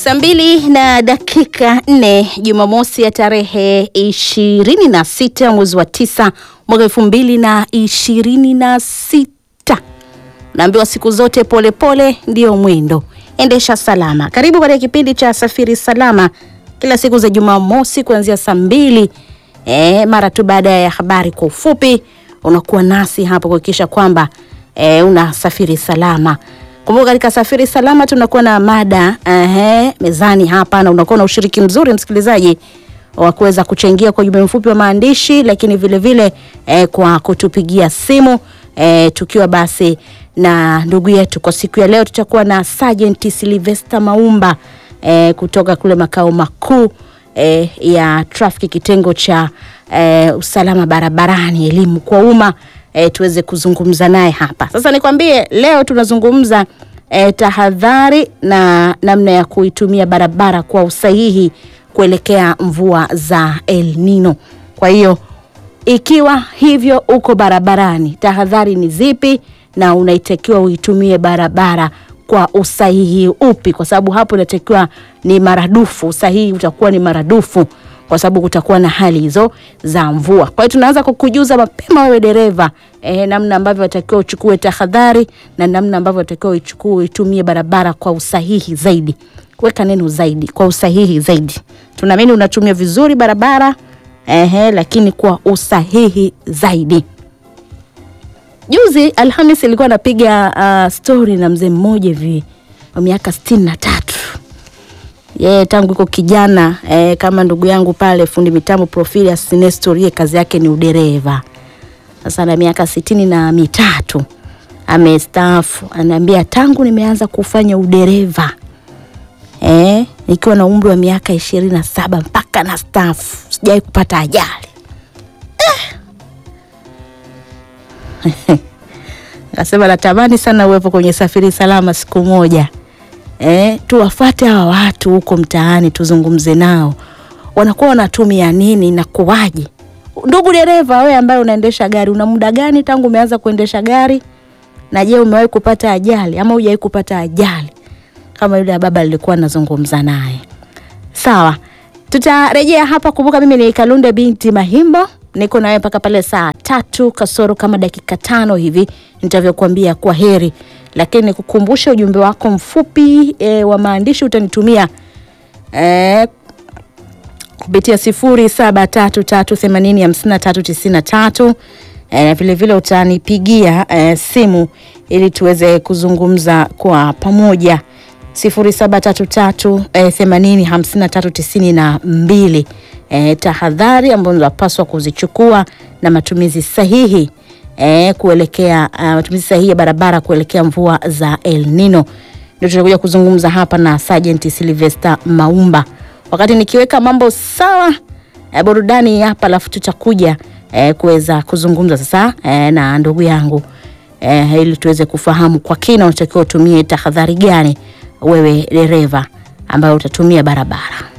Saa mbili na dakika nne Jumamosi ya tarehe ishirini na sita mwezi wa tisa mwaka elfu mbili na ishirini na sita Naambiwa siku zote polepole ndio mwendo, endesha salama. Karibu katika kipindi cha Safiri Salama kila siku za Jumamosi kuanzia saa mbili e, mara tu baada ya habari kwa ufupi, unakuwa nasi hapo kuhakikisha kwamba e, unasafiri salama. Kumbuka katika safiri salama tunakuwa na mada ehe, mezani hapa na unakuwa na ushiriki mzuri msikilizaji wa kuweza kuchangia kwa ujumbe mfupi wa maandishi, lakini vile vile eh, kwa kutupigia simu eh, tukiwa basi na ndugu yetu. Kwa siku ya leo tutakuwa na Sergeant Sylvester Maumba eh, kutoka kule makao makuu eh, ya trafiki kitengo cha eh, usalama barabarani, elimu kwa umma eh, tuweze kuzungumza naye hapa sasa. Nikwambie leo tunazungumza eh, tahadhari na namna ya kuitumia barabara kwa usahihi kuelekea mvua za El Nino. Kwa hiyo ikiwa hivyo uko barabarani, tahadhari ni zipi na unaitakiwa uitumie barabara kwa usahihi upi? Kwa sababu hapo inatakiwa ni maradufu, usahihi utakuwa ni maradufu kwa sababu kutakuwa na hali hizo za mvua. Kwa hiyo tunaanza kukujuza mapema wewe dereva eh, namna ambavyo watakiwa uchukue tahadhari na namna ambavyo watakiwa uchukue uitumie barabara kwa usahihi zaidi. Weka neno zaidi, kwa usahihi zaidi. Tunaamini unatumia vizuri barabara ehe, lakini kwa usahihi zaidi. Juzi Alhamis ilikuwa napiga uh, story na mzee mmoja hivi wa miaka sitini na tatu yeye tangu iko kijana eh, kama ndugu yangu pale fundi mitambo Profilius Nestor, yeye kazi yake ni udereva. Sasa na miaka sitini na mitatu amestaafu, anaambia tangu nimeanza kufanya udereva eh, nikiwa na umri wa miaka ishirini na saba mpaka na staafu sijawahi kupata ajali eh. Akasema natamani sana uwepo kwenye safiri salama siku moja. Eh, tuwafate hawa watu huko mtaani tuzungumze nao, wanakuwa wanatumia nini na kuwaje? Ndugu dereva, wewe ambaye unaendesha gari, una muda gani tangu umeanza kuendesha gari? Na je, umewahi kupata ajali ama hujawahi kupata ajali kama yule baba alikuwa anazungumza naye? Sawa, tutarejea hapa. Kumbuka mimi ni Kalunde binti Mahimbo, niko nawe mpaka pale saa tatu kasoro kama dakika tano hivi nitavyokuambia kwa heri lakini nikukumbushe ujumbe wako mfupi e, wa maandishi utanitumia e, kupitia sifuri saba tatu tatu themanini hamsini na tatu tisini na tatu na vilevile utanipigia e, simu ili tuweze kuzungumza kwa pamoja sifuri saba tatu tatu themanini hamsini na tatu tisini na mbili. E, tahadhari ambazo unapaswa kuzichukua na matumizi sahihi E, kuelekea uh, matumizi sahihi ya barabara kuelekea mvua za El Nino ndio tutakuja kuzungumza hapa na Sergeant Sylvester Maumba, wakati nikiweka mambo sawa e, burudani hapa, alafu tutakuja e, kuweza kuzungumza sasa e, na ndugu yangu e, ili tuweze kufahamu kwa kina unatakiwa utumie tahadhari gani wewe dereva ambayo utatumia barabara.